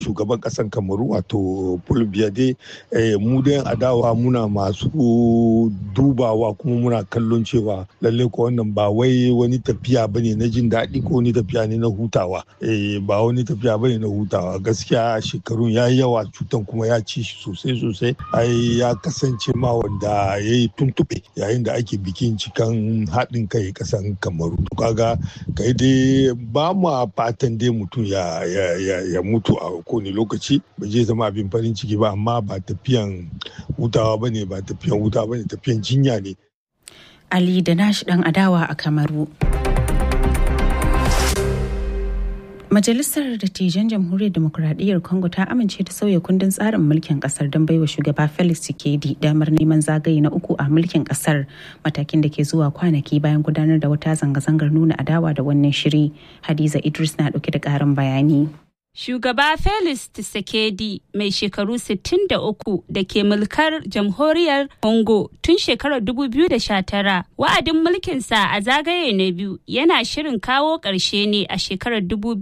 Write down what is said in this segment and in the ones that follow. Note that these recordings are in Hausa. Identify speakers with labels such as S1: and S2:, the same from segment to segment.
S1: shugaban kasan kamaru wato paul biade mu da adawa muna masu dubawa kuma muna kallon cewa lalle ko wannan ba wai wani tafiya bane na jin daɗi ko wani tafiya ne na hutawa ba wani tafiya bane na hutawa gaskiya shekarun ya yawa cutan kuma ya ci shi sosai sosai ai ya kasance ma wanda ya yi tuntuɓe yayin da ake bikin cikan haɗin kai kasan kamaru kaga kai dai ba mu fatan dai mutum ya, ya, mutu a kowane lokaci ba zai zama abin farin ciki ba amma ba tafiyan hutawa ba ne ba tafiyan hutawa ba ne tafiyan jinya ne
S2: ali da nashi dan adawa a kamaru Majalisar Dattijan Jamhuriyar Demokuraɗiyyar Congo ta amince da sauya kundin tsarin mulkin kasar don baiwa shugaba Felix Tshisekedi damar neman zagaye na uku a mulkin kasar matakin da ke zuwa kwanaki bayan gudanar da wata zanga-zangar nuna adawa da wannan shiri. Hadiza Idris na ɗauke da ƙarin bayani.
S3: Shugaba Felix Tshisekedi mai shekaru 63 da ke mulkar jamhuriyar Congo tun shekarar 2019 wa'adin mulkinsa a zagaye na biyu yana shirin kawo ƙarshe ne a shekarar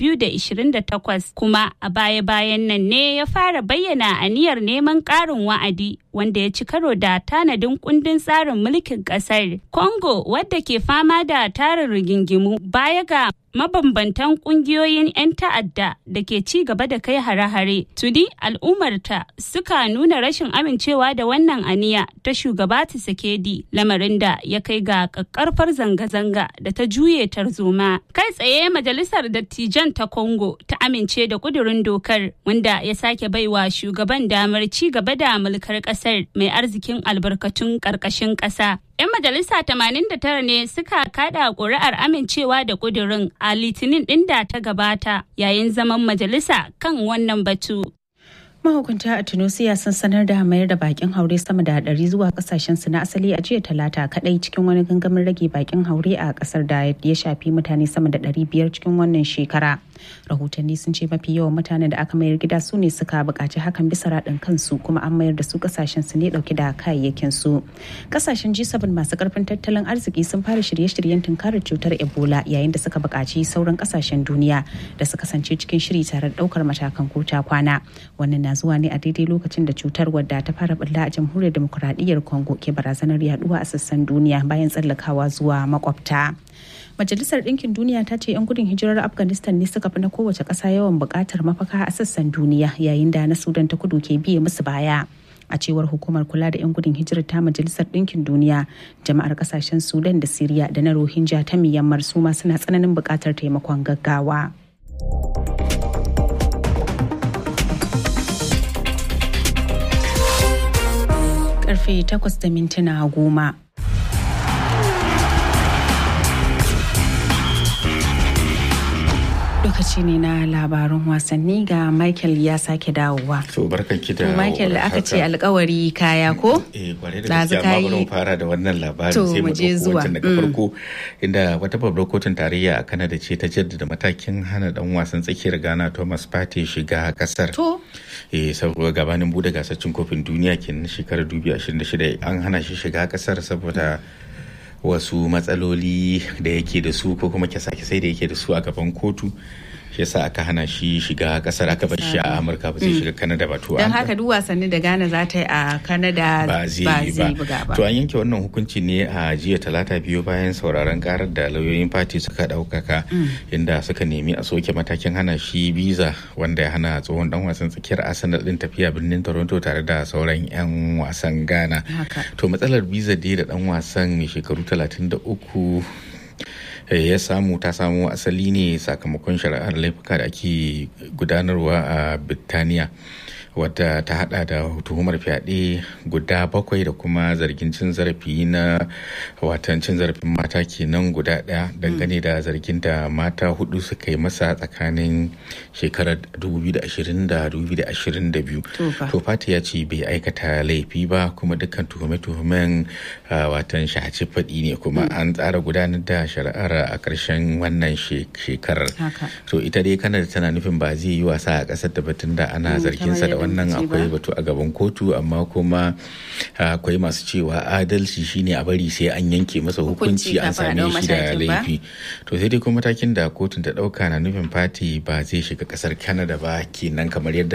S3: 2028 kuma a baya-bayan nan ne ya fara bayyana aniyar neman ƙarin wa'adi wanda ya ci karo da tanadin kundin tsarin mulkin ƙasar. Congo wadda ke fama da tarin rigingimu baya ga mabambantan kungiyoyin 'yan ta'adda da ke ci gaba da kai hare-hare tudi al'ummarta suka nuna rashin amincewa da wannan aniya ta shugaba Tshisekedi lamarin da ya kai ga kakkarfar zanga-zanga da ta juye tarzoma kai tsaye majalisar dattijan ta congo ta amince da kudurin dokar wanda ya sake baiwa shugaban damar ci gaba da mulkar kasar mai arzikin albarkatun karkashin kasa 'Yan majalisa 89 ne suka kada ƙuri'ar amincewa da ƙudurin a litinin ɗin da ta gabata yayin zaman majalisa kan wannan batu.
S2: mahukunta a tunisia sun sanar da mayar da bakin haure sama da hadari zuwa kasashen su na asali a jiya talata kadai cikin wani gangamin rage bakin haure a kasar da ya shafi mutane sama da ɗari biyar cikin wannan shekara rahotanni sun ce mafi yawan mutanen da aka mayar gida su ne suka buƙaci hakan bisa raɗin kansu kuma an mayar da su kasashen su ne ɗauke da kayayyakin su kasashen g7 masu karfin tattalin arziki sun fara shirye-shiryen tunkarar cutar ebola yayin da suka buƙaci sauran kasashen duniya da su kasance cikin shiri tare da ɗaukar matakan kota kwana wannan na zuwa ne a daidai lokacin da cutar wadda ta fara bulla a jamhuriyar demokuraɗiyyar congo ke barazanar yaduwa a sassan duniya bayan tsallakawa zuwa makwabta majalisar ɗinkin duniya ta ce 'yan gudun hijirar afghanistan ne suka fi na kowace ƙasa yawan buƙatar mafaka a sassan duniya yayin da na sudan ta kudu ke biye musu baya a cewar hukumar kula da 'yan gudun hijirar ta majalisar ɗinkin duniya jama'ar kasashen sudan da siriya da na rohingya ta myanmar su ma suna tsananin buƙatar taimakon gaggawa. karfe 8 da mintuna goma. lokaci ne na labarin wasanni ga michael ya sake dawowa
S4: to barkan ki da
S2: michael aka ce alkawari kaya ko
S4: eh kware da gaskiya amma bari mu fara da wannan labarin sai mu
S2: je zuwa
S4: daga farko inda wata babbar kotun tarayya a Canada ce ta jaddada matakin hana dan wasan tsakiyar Ghana Thomas Partey shiga kasar
S2: to
S4: eh saboda gabanin bude gasar cin kofin duniya kenan shekarar 2026 an hana shi shiga kasar saboda wasu matsaloli da yake da su ko kuma kyasa-kyasai da yake da su a gaban kotu shi yasa aka hana shi shiga kasar aka bar shi a amurka ba zai shiga kanada ba to
S2: don haka duk wasanni da ghana za ta yi a kanada
S4: ba zai yi ba to an yanke wannan hukunci ne a jiya talata biyu bayan sauraron karar da lauyoyin fati suka daukaka inda suka nemi a soke matakin hana shi biza wanda ya hana tsohon dan wasan tsakiyar arsenal din tafiya birnin toronto tare da sauran yan wasan ghana to matsalar biza dai da dan wasan mai shekaru 33 ya samu ta samu asali ne sakamakon shari'ar laifuka da ake gudanarwa a birtaniya wadda ta hada da tuhumar fyaɗe guda bakwai da kuma zargin cin zarafi na watan cin zarafin mata kenan guda ɗaya dangane da zargin da mata hudu suka yi masa tsakanin shekarar 2020 da 2022 to fata ya ce bai aikata laifi ba kuma dukkan tuhume-tuhumen watan shahaci faɗi ne kuma an tsara gudanar da shari'ar a ƙarshen wannan shekarar to ita dai kanada tana nufin ba zai yi wasa a ƙasar da batun da ana zarginsa da wannan akwai batu a gaban kotu amma kuma akwai masu cewa adalci shine a bari sai an yanke masa hukunci an same shi da laifi to sai dai kuma matakin da kotun ta dauka na nufin fati ba zai shiga kasar canada ba kenan kamar yadda